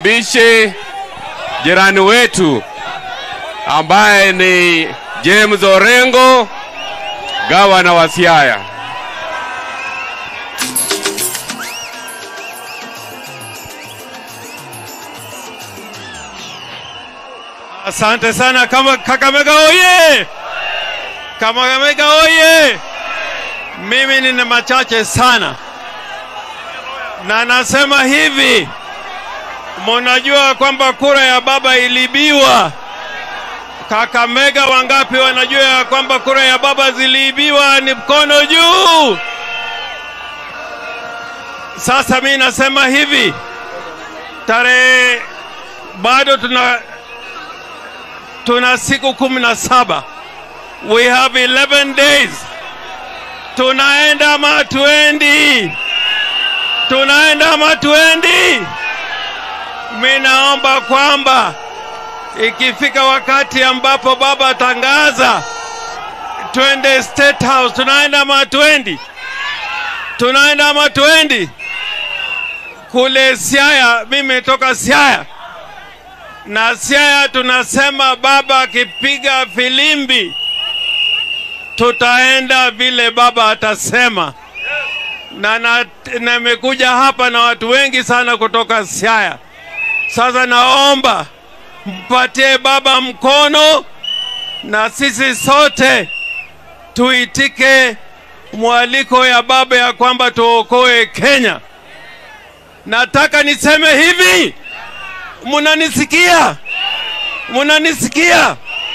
nimkaribishe jirani wetu ambaye ni James Orengo, gavana wa Siaya. Asante sana kama Kakamega oye! Kakamega oye! Mimi nina machache sana, na nasema hivi, munajua kwamba kura ya baba iliibiwa. Kakamega wangapi wanajua ya kwamba kura ya baba ziliibiwa? Ni mkono juu. Sasa mi nasema hivi, tarehe bado tuna tuna siku kumi na saba we have 11 days tunaenda ama tuendi tunaenda ama tuendi mi naomba kwamba ikifika wakati ambapo baba tangaza twende state house tunaenda ama tuendi tunaenda ama tuendi kule siaya mimi toka siaya na Siaya tunasema baba akipiga filimbi tutaenda vile baba atasema, na na- nimekuja hapa na watu wengi sana kutoka Siaya. Sasa naomba mpatie baba mkono na sisi sote tuitike mwaliko ya baba ya kwamba tuokoe Kenya. Nataka niseme hivi, munanisikia? Munanisikia?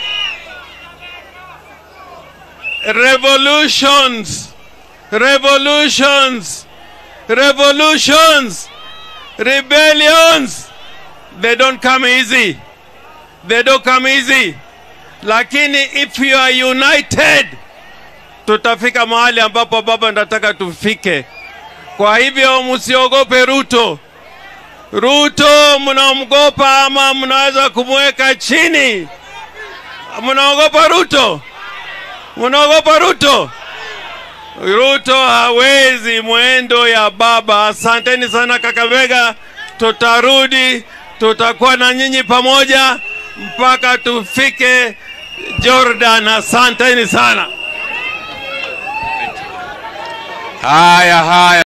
Revolutions, revolutions, revolutions, rebellions, they don't come easy. They don't come easy. Lakini if you are united, tutafika mahali ambapo baba nataka tufike. Kwa hivyo msiogope Ruto. Ruto mnamgopa ama mnaweza kumweka chini? Mnaogopa Ruto? Mnaogopa Ruto? Ruto hawezi mwendo ya baba. Asanteni sana Kakamega, tutarudi, tutakuwa na nyinyi pamoja mpaka tufike Jordan. Asanteni sana. Haya haya.